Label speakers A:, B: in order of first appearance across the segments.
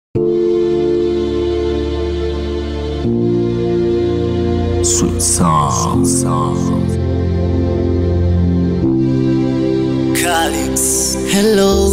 A: Sweet song.
B: Calix.
C: Hello,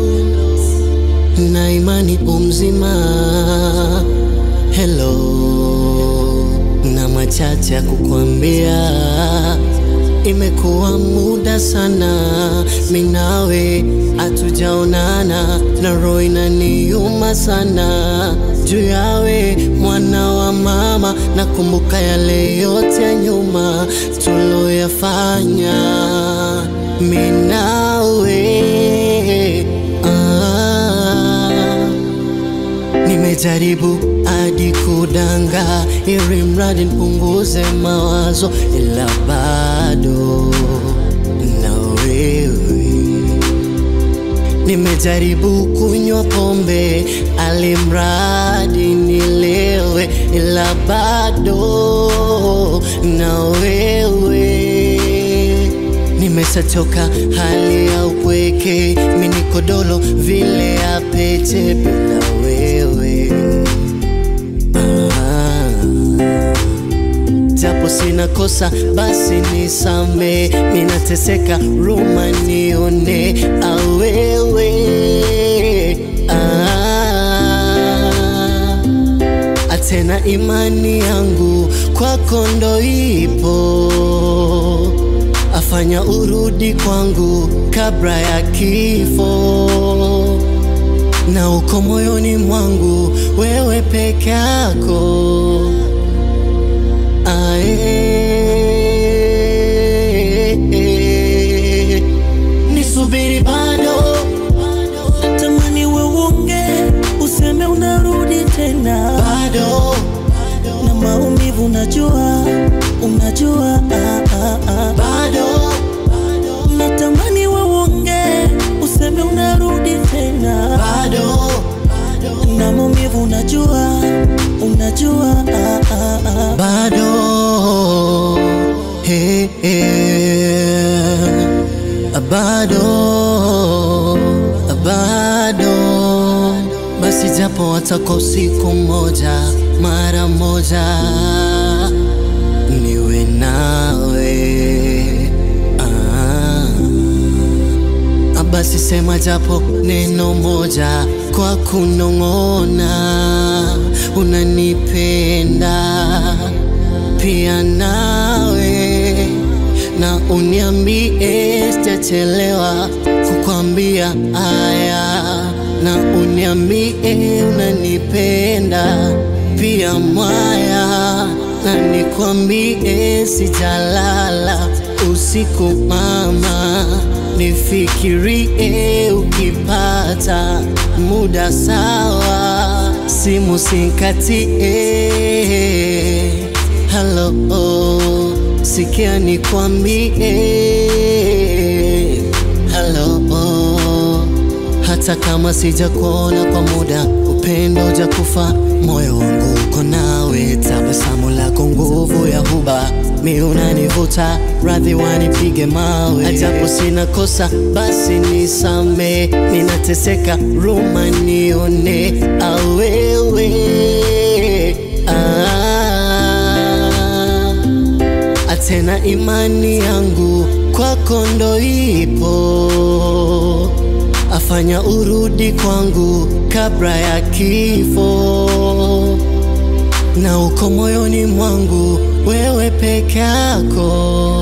C: na imani umzima. Hello, na machache ya kukwambia. Imekuwa muda sana, minawe hatujaonana, na roho inaniuma sana juu yawe mwana wa mama. Nakumbuka yale yote ya nyuma tuloyafanya minawe ah. Nimejaribu hadi kudanga ili mradi nipunguze mawazo, ila bado na wewe. Nimejaribu kunywa pombe alimradi nilewe, ila bado na wewe. Nimeshachoka hali ya upweke, minikodolo vile ya pete bila wewe ah. Japo sina kosa basi nisame, minateseka ruma nione awewe ah. Atena imani yangu kwako ndo ipo, afanya urudi kwangu kabla ya kifo, na uko moyoni mwangu wewe peke yako. Ae, nisubiri bado
B: Natamani we uonge, useme unarudi tena,
C: bado
B: na maumivu unajua, unajua ah, ah, ah.
C: bado
B: Natamani we uonge, useme unarudi tena,
C: bado
B: na maumivu unajua, unajua ah, ah, ah.
C: bado hey, hey, bado bado basi japo watako siku moja mara moja niwe nawe ah. basi sema japo neno moja kwa kunong'ona unanipenda pia nawe na uniambie sitachelewa kukwambia haya na uniambie unanipenda pia mwaya na nikwambie sijalala usiku mama nifikirie ukipata muda sawa simu sinkatie halo sikia nikwambie halo hata kama sijakuona kwa muda upendo ujakufa moyo wangu uko nawe tabasamu lako nguvu ya huba mi unanivuta radhi wanipige mawe ajapo sina kosa basi nisame ninateseka ruma nione awewe ah. Atena imani yangu kwako ndo ipo, afanya urudi kwangu kabla ya kifo, na uko moyoni mwangu wewe peke yako.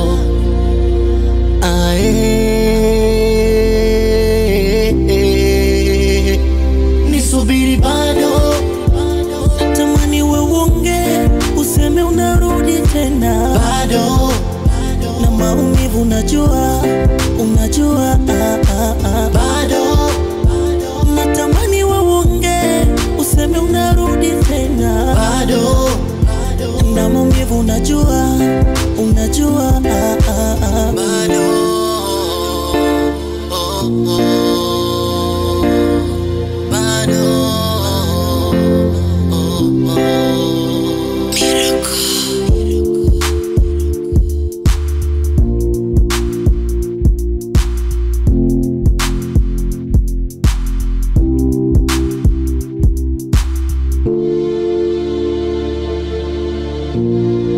C: Ae, nisubiri bado
B: Natamani we uonge, useme unarudi tena,
C: bado
B: na maumivu unajua, unajua ah, ah, ah.
C: bado
B: Natamani we uonge, useme unarudi tena,
C: bado
B: na maumivu unajua, unajua ah, ah, ah.
C: bado oh, oh. bado oh, oh.
B: ah.